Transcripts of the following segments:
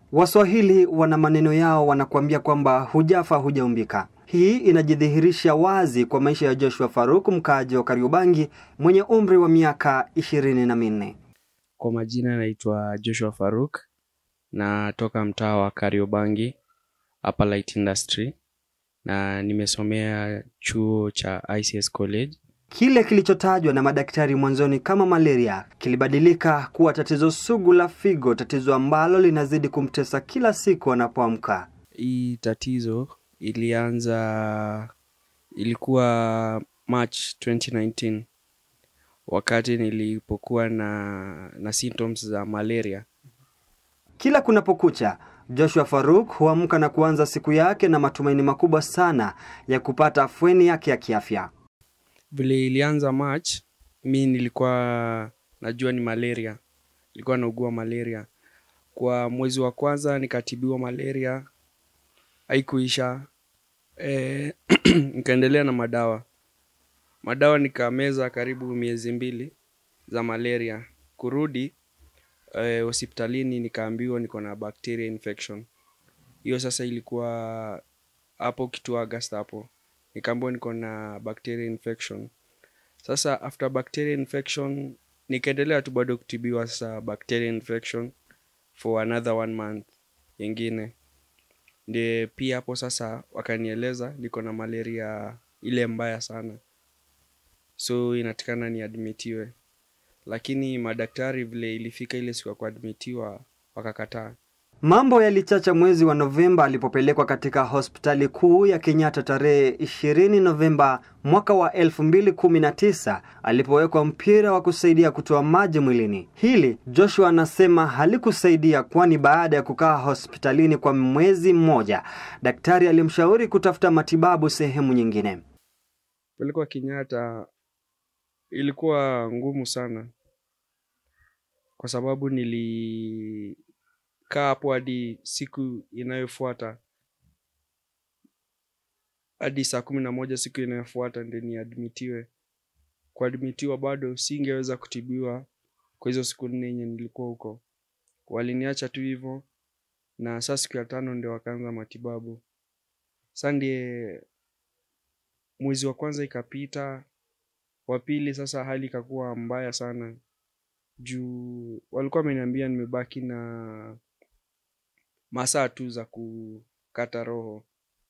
Waswahili wana maneno yao, wanakuambia kwamba hujafa hujaumbika. Hii inajidhihirisha wazi kwa maisha ya Joshua Faruk, mkaaji wa Kariobangi mwenye umri wa miaka ishirini na minne. Kwa majina naitwa Joshua Faruk, natoka mtaa wa Kariobangi hapa Light Industry, na nimesomea chuo cha ICS College. Kile kilichotajwa na madaktari mwanzoni kama malaria kilibadilika kuwa tatizo sugu la figo, tatizo ambalo linazidi kumtesa kila siku anapoamka. Hii tatizo ilianza, ilikuwa March 2019 wakati nilipokuwa na, na symptoms za malaria. Kila kunapokucha, Joshua Faruk huamka na kuanza siku yake na matumaini makubwa sana ya kupata afueni yake ya kiafya. Vile ilianza March, mi nilikuwa najua ni malaria, nilikuwa naugua malaria. Kwa mwezi wa kwanza nikatibiwa malaria, haikuisha. E, nikaendelea na madawa madawa nikameza karibu miezi mbili za malaria. Kurudi eh, hospitalini nikaambiwa niko na bacteria infection. Hiyo sasa ilikuwa hapo kitu August hapo, nikaambiwa niko na bacteria infection. Sasa after bacteria infection nikaendelea tu bado kutibiwa sasa bacteria infection for another one month ingine, ndiye pia hapo sasa wakanieleza niko na malaria ile mbaya sana so inatakana niadmitiwe, lakini madaktari vile ilifika ile siku ya kuadmitiwa wakakataa. Mambo yalichacha mwezi wa Novemba alipopelekwa katika hospitali kuu ya Kenyatta tarehe 20 Novemba mwaka wa 2019 alipowekwa mpira wa kusaidia kutoa maji mwilini. Hili Joshua anasema halikusaidia, kwani baada ya kukaa hospitalini kwa mwezi mmoja, daktari alimshauri kutafuta matibabu sehemu nyingine. Pelekwa Kenyatta ilikuwa ngumu sana, kwa sababu nilikaa hapo hadi siku inayofuata hadi saa kumi na moja siku inayofuata ndio niadmitiwe. Kuadmitiwa bado singeweza kutibiwa kwa hizo siku nne yenye nilikuwa huko, waliniacha tu hivyo, na saa siku ya tano ndio wakaanza matibabu. Sa ndiye mwezi wa kwanza ikapita, wa pili sasa hali ikakuwa mbaya sana juu walikuwa wameniambia nimebaki na masaa tu za kukata roho.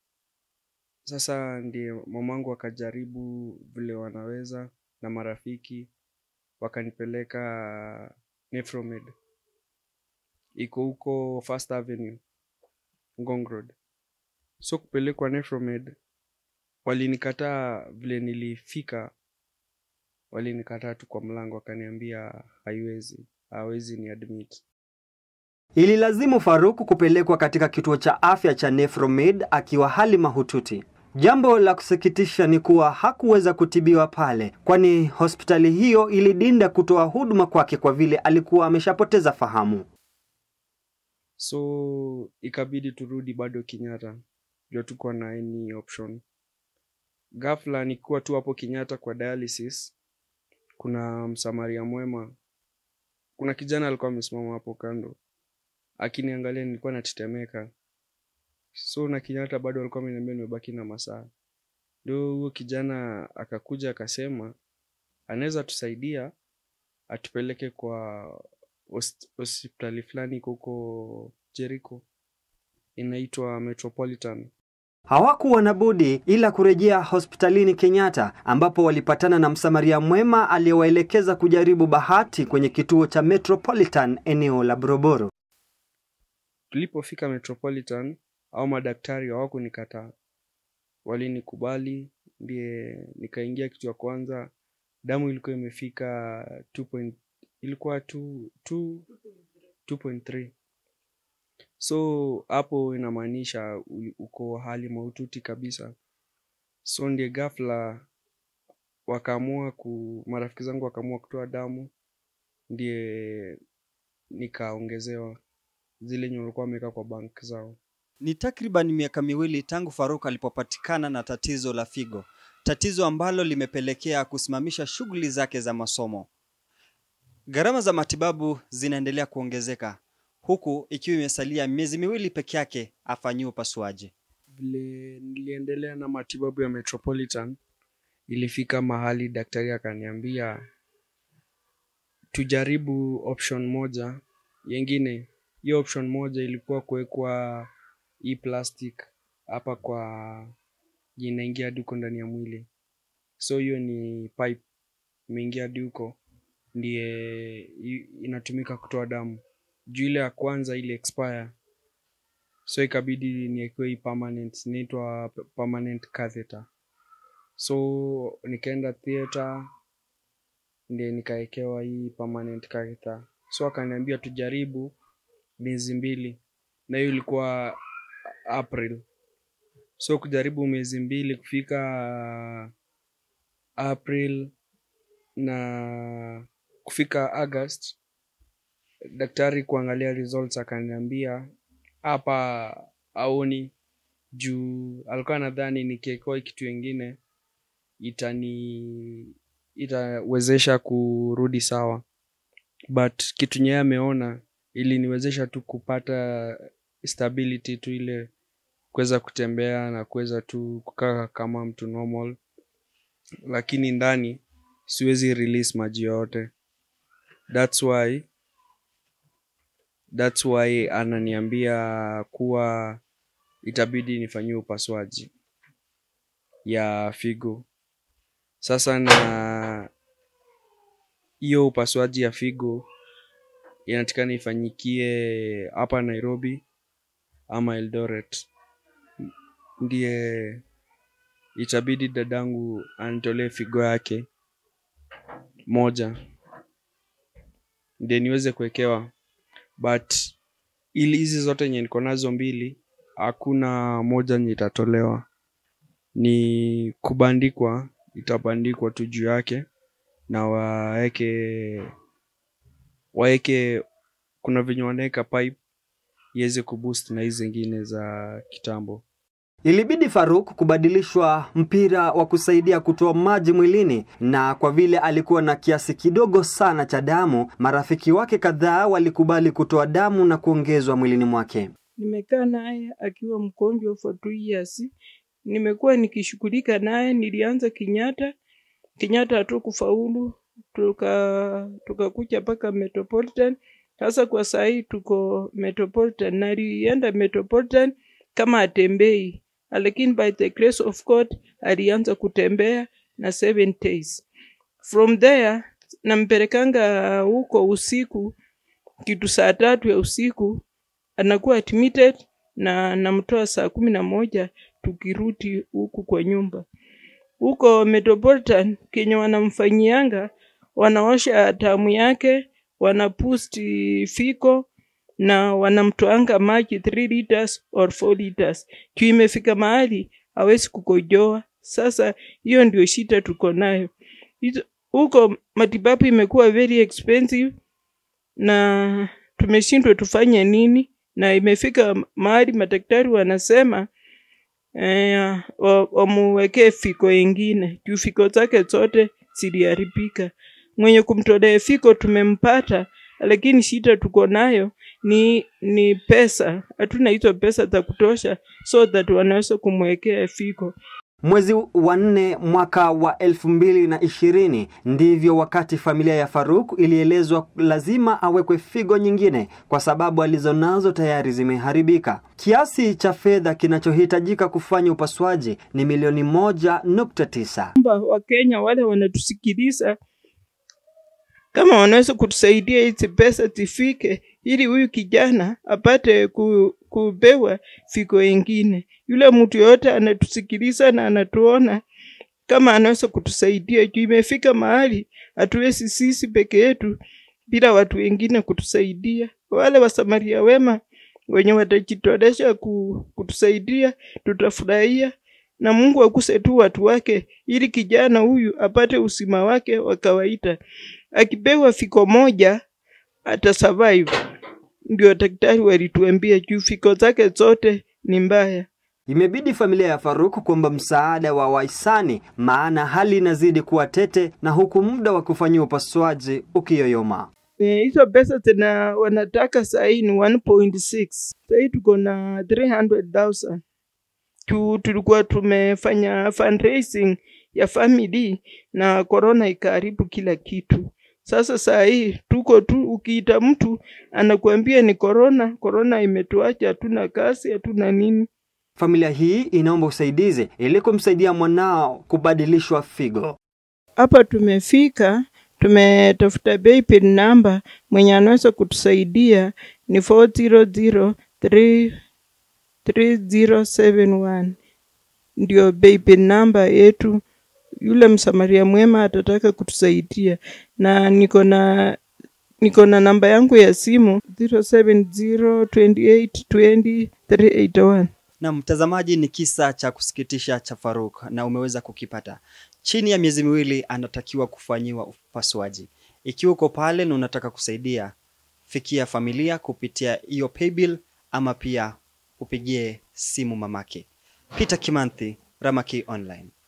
Sasa ndiye mamangu akajaribu vile wanaweza na marafiki wakanipeleka Nefromed, iko huko First Avenue Ngong Road. So kupelekwa Nefromed walinikataa, vile nilifika walinikataa tu kwa mlango, wakaniambia haiwezi, hawezi ni admit. Ililazimu Faruku kupelekwa katika kituo cha afya cha Nefromed akiwa hali mahututi. Jambo la kusikitisha ni kuwa hakuweza kutibiwa pale, kwani hospitali hiyo ilidinda kutoa huduma kwake kwa vile alikuwa ameshapoteza fahamu. So ikabidi turudi bado Kenyatta, ndio tuko na any option. Ghafla nikiwa tu hapo Kenyatta kwa dialysis, kuna msamaria mwema, kuna kijana alikuwa amesimama hapo kando akiniangalia, nilikuwa natetemeka. So na Kenyatta bado alikuwa ameniambia nimebaki na masaa, ndio huyo kijana akakuja akasema anaweza tusaidia atupeleke kwa hos- hospitali fulani iko huko Jericho inaitwa Metropolitan. Hawakuwa na budi ila kurejea hospitalini Kenyatta, ambapo walipatana na msamaria mwema aliyewaelekeza kujaribu bahati kwenye kituo cha Metropolitan eneo la Boroboro. Tulipofika Metropolitan au madaktari hawakunikataa, walinikubali, ndiye nikaingia kitu ya kwanza. Damu ilikuwa imefika 2 point, ilikuwa 2 2 2.3 so hapo inamaanisha u- uko hali mahututi kabisa. So ndiye ghafla wakaamua ku, marafiki zangu wakaamua kutoa damu, ndiye nikaongezewa zile yenye walikuwa wameweka kwa bank zao. Ni takriban miaka miwili tangu Faruk alipopatikana na tatizo la figo, tatizo ambalo limepelekea kusimamisha shughuli zake za masomo. Gharama za matibabu zinaendelea kuongezeka, huku ikiwa imesalia miezi miwili peke yake afanyiwe upasuaji. Vile niliendelea na matibabu ya Metropolitan, ilifika mahali daktari akaniambia tujaribu option moja yengine. Hiyo option moja ilikuwa kuwekwa hii plastic hapa kwa inaingia hadi huko ndani ya mwili, so hiyo ni pipe imeingia hadi huko, ndiye i- inatumika kutoa damu. Juu ile ya kwanza ile expire, so ikabidi niekewe hii permanent, inaitwa p- permanent catheter. So nikaenda theater ndiye nikaekewa hii permanent catheter. So akaniambia tujaribu miezi mbili, na hiyo ilikuwa April. So kujaribu miezi mbili kufika April na kufika August, daktari kuangalia results akaniambia hapa aoni juu alikuwa nadhani nikiekewa kitu ingine itani itawezesha kurudi sawa, but kitu nyewe ameona iliniwezesha tu kupata stability tu ile kuweza kutembea na kuweza tu kukaa kama mtu normal, lakini ndani siwezi release maji yote. That's why that's why ananiambia kuwa itabidi nifanyiwe upasuaji ya figo. Sasa na hiyo upasuaji ya figo inatakikana ifanyikie hapa Nairobi ama Eldoret, ndiye itabidi dadangu anitolee figo yake moja ndiye niweze kuwekewa, but ili hizi zote yenye niko nazo mbili hakuna moja yenye itatolewa, ni kubandikwa, itabandikwa tu juu yake na waeke waeke, kuna venye wanaweka pipe iweze kuboost na hizi zingine za kitambo. Ilibidi Faruk kubadilishwa mpira wa kusaidia kutoa maji mwilini, na kwa vile alikuwa na kiasi kidogo sana cha damu, marafiki wake kadhaa walikubali kutoa damu na kuongezwa mwilini mwake. Nimekaa naye akiwa mgonjwa for two years. Nimekuwa nikishughulika naye, nilianza Kenyatta, Kenyatta hatukufaulu, tuka tukakuja mpaka Metropolitan. Sasa kwa saa hii tuko Metropolitan, na alienda Metropolitan kama atembei, lakini by the grace of God alianza kutembea na seven days. From there nampelekanga huko usiku, kitu saa tatu ya usiku anakuwa admitted na namtoa saa kumi na moja tukirudi huku kwa nyumba. Huko Metropolitan kenye wanamfanyianga, wanaosha damu yake, wanaboost fiko na wanamtoanga maji 3 liters or 4 liters. Juu imefika mahali hawezi kukojoa. Sasa hiyo ndio shida tuko nayo. Hizo- Huko matibabu imekuwa very expensive na tumeshindwa tufanye nini, na imefika mahali madaktari wanasema eh, wa- wamuwekee fiko ingine juu fiko zake zote ziliharibika. Mwenye kumtolea fiko tumempata, lakini shida tuko nayo ni ni pesa. Hatuna hizo pesa za kutosha so that wanaweza kumwekea fiko. Mwezi wa nne mwaka wa elfu mbili na ishirini ndivyo wakati familia ya Faruk ilielezwa lazima awekwe figo nyingine kwa sababu alizonazo tayari zimeharibika. Kiasi cha fedha kinachohitajika kufanya upasuaji ni milioni moja nukta tisa. kwamba Wakenya wale wanatusikiliza kama wanaweza kutusaidia hizi pesa zifike, ili huyu kijana apate ku, kupewa figo ingine. Yule mtu yoyote anatusikiliza na anatuona, kama anaweza kutusaidia juu imefika mahali hatuwezi sisi peke yetu bila watu wengine kutusaidia. Wale wasamaria wema wenye watajitolesha ku, kutusaidia tutafurahia, na Mungu akuse tu watu wake, ili kijana huyu apate usima wake wa kawaida. Akipewa fiko moja ata survive. Ndio daktari walituambia juu fiko zake zote ni mbaya. Imebidi familia ya Faruk kuomba msaada wa wahisani, maana hali inazidi kuwa tete na huku muda wa kufanyia upasuaji ukiyoyoma. Eh, hizo pesa tena wanataka sahii ni 1.6 sahii tuko na 300,000 tu tulikuwa tumefanya fundraising ya family na corona ikaharibu kila kitu. Sasa saa hii tuko tu, ukiita mtu anakuambia ni corona, corona imetuacha, hatuna kazi, hatuna nini. Familia hii inaomba usaidizi ili kumsaidia mwanao kubadilishwa figo. Hapa tumefika, tumetafuta paybill number, mwenye anaweza kutusaidia ni 400 3071 ndio paybill number yetu. Yule msamaria mwema atataka kutusaidia, na niko na niko na namba yangu ya simu 0702820381. Na mtazamaji, ni kisa cha kusikitisha cha Faruk na umeweza kukipata. Chini ya miezi miwili anatakiwa kufanyiwa upasuaji. Ikiwa uko pale na unataka kusaidia, fikia familia kupitia hiyo paybill ama pia upigie simu mamake. Peter Kimanthi, Ramaki Online.